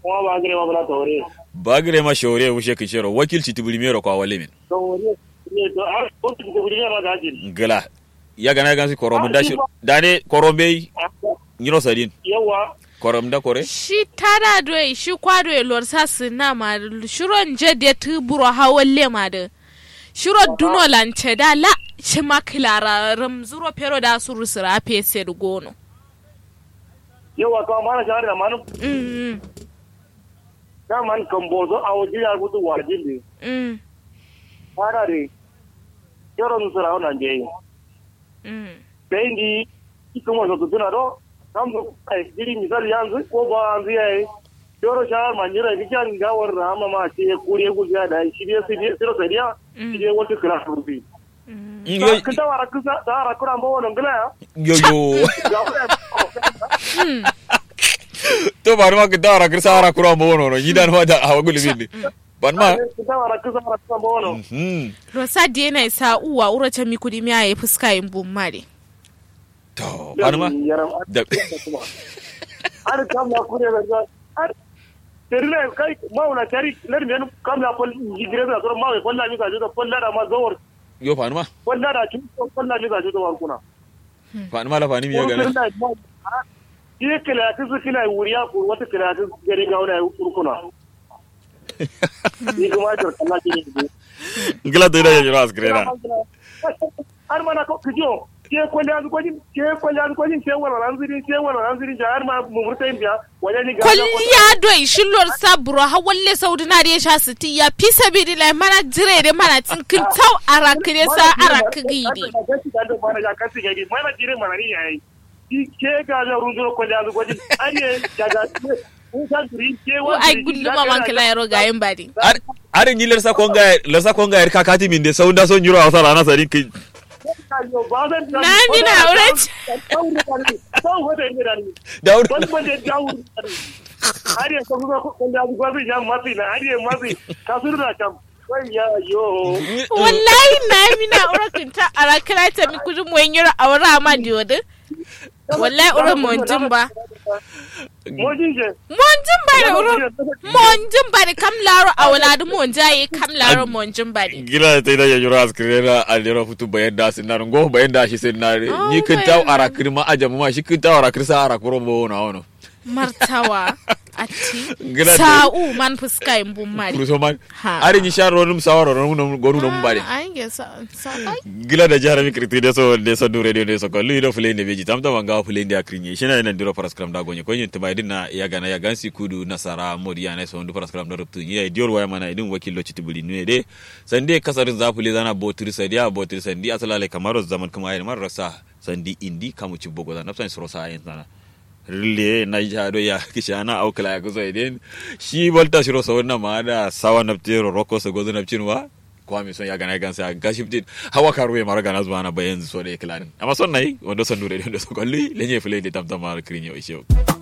kuma ba gare ma bala tore bagire ma shore wushe kishero wakilci tibulmero kwa walimin tore ne to a ko ki ko ne ma gajin gala ya gana gansi korom da shi dane korombe nyiro sadin yawa korom da kore shi tara doy shi kwado e lor sa sina ma shiro nje de tu buro hawalle ma de shiro duno lance da la shi ma klara ramzuro pero da suru sira pese gono yawa ka mana jari da manu mm ka man kan bozo a wajen ya gudu wajin ne mm fara re yoro nu sura ona je mm bendi ikuma so tuna do kam ai diri misali yanzu ko ba anzu yayi yoro shahar manjira bijan gawar rama ma ce kuriye guja da shi ne sai siro sai dia shi ne wata kira rubi yo ka ta wara kusa ta wara kura mbo wonon gila ya yo yo gawar to ba ma ka dara kirsa ara kura mo wono no yidan ma da hawa gulmin ne ban ma ka ta wara kusa wara kura mbo wonon hmm rosa de na sa uwa ura ta mi kudi mi aye fuska yin bum mare to ban ma da har kam na kure da har terle kai mauna tari lar men kam na pol jigire da so mawe pol la mi ka judo pol la da ma zawar yo fan ma pol la da ci pol la mi ka judo war kuna fan ma la fani mi ya gana Iye kila kisu kila wuriya ko wata kila kisu gari ga wani kurkuna. Ni kuma jar kalla ke ne. ngila to ida ya jira askrena Har mana ko kijo ke kwalli azu kwajin ke kwalli azu kwajin ke wala ranziri ke wala ranziri ja har ma mu murta yin biya wajen ni ga kwalliya doy shi lor sa buro hawalle saudi na de sha siti ya fi sabidi la mana jire de mana tinkin tau arakire sa arakigi de Mana ja kasi ga mana jire mana ni yayi. Ke ga ja runzo kwalli azu kwajin ariye daga Kun san turi ke ko wa ai gulluma man kala yaro gayin badi are ni lersa konga lersa konga er kakati min de saunda son jiro awsa rana sari ki na mi na aure daud wallahi na mi na aure kinta arakira ta mi kudu mo yiro aure ma diode wallahi ure monjin ba monjin ba da ure monjin ba da kam laro awladu monjaye kam laro monjin ba de gila ta ida ya jira askrena alero futu bayan da sinar go bayan da shi sinar Oh, ni kin taw bayan- arakir ma ajamu ma shi kin taw arakir sa arakuro bo na wono martawa ati Gila da- sa'u man fuska in bun mari kuruso man Ha. are ni sharo num sawaro num gonu num bare an ge sa sa ai gila da jara mi kriti de so de so du radio de so ko lido fule ne beji tamta wanga fule ndi akrinye shina ina ndiro paraskram da gonye ko yin tumai dinna ya gana ya gansi kudu nasara modiya ne so ndu paraskram da ruptu ya dior waya mana idin wakillo chitibuli ne de sande kasarin za fule zana botri sadia botri sandi asalale kamaro zaman kuma ayi mar rasa sandi indi kamu ci bogo da nafsan soro sa ayin sana rille na jado ya kishana au kala ya kuzo idin shi volta shiro so na ma da sawa naftiro roko so gozo nafcinwa kwami son ya gana ya gansa ga shifted hawa karuwe mara gana zuwa na bayan so da ya kilanin amma son nayi wanda son dure da so kolli lenye fule da tamtama kirin yau ishe